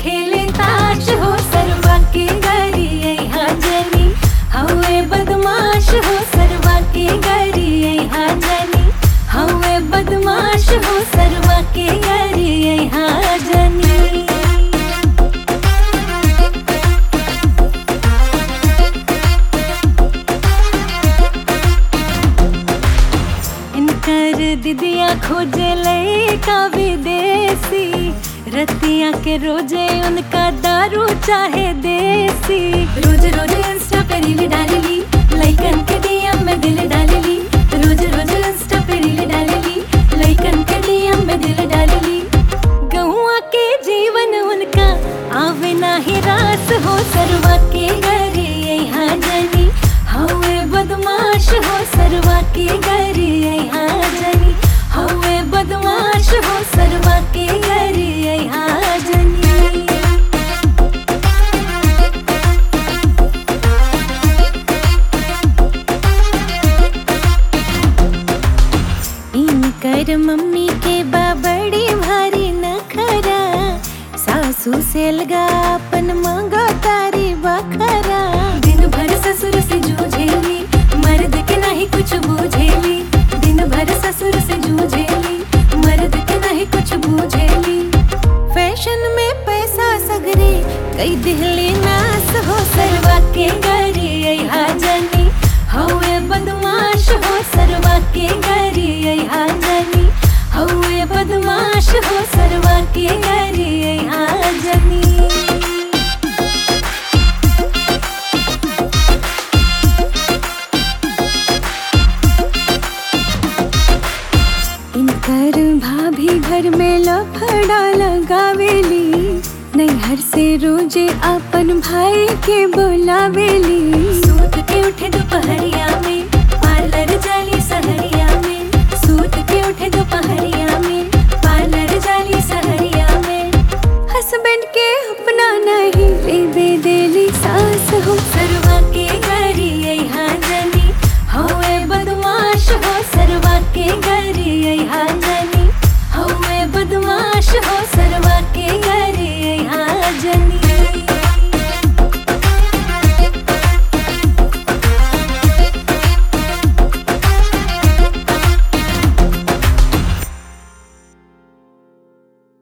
खेले ताश हो सरवा के गरी यहाँ जनी हवे बदमाश हो सरवा के गरी यहाँ जनी हवे बदमाश हो सरवा के गरी यहाँ जनी इनकर दिदिया खोजे लड़का विदेशी रतिया के रोजे उनका दारू चाहे देसी रोज रोज इंस्टा पे रील डालेली लइकन के डीएम में दिल डालेली रोज रोज इंस्टा पे रील डालेली लइकन के डीएम में दिल डालेली गौआ के जीवन उनका आवे नाही रास हो सरवा के घरे यहाँ जनी हवे बदमाश हो सरवा के घरे यहाँ जनी हवे बदमाश हो सरवा के घरे यहाँ जनी इनकर मम्मी के बाबड़ी भारी नखरा सासू से लगा अपन मांगा तारी बखरा दिन भर ससुर से जूझेली मर्द के नहीं कुछ बूझेली दिन भर ससुर से जूझेली मर्द के नहीं कुछ बूझेली फैशन में पैसा सगरे कई दिहली नास हो सरवा के गरी यहाँ जनी हवे बदमाश हो सरवा के गरी यहाँ जनी हवे बदमाश हो सरवा के गरी यहाँ जनी इनकर भाभी घर में लफड़ा लगावेली नैहर से रोजे अपन भाई के बोलावेली सूत के उठे दोपहरिया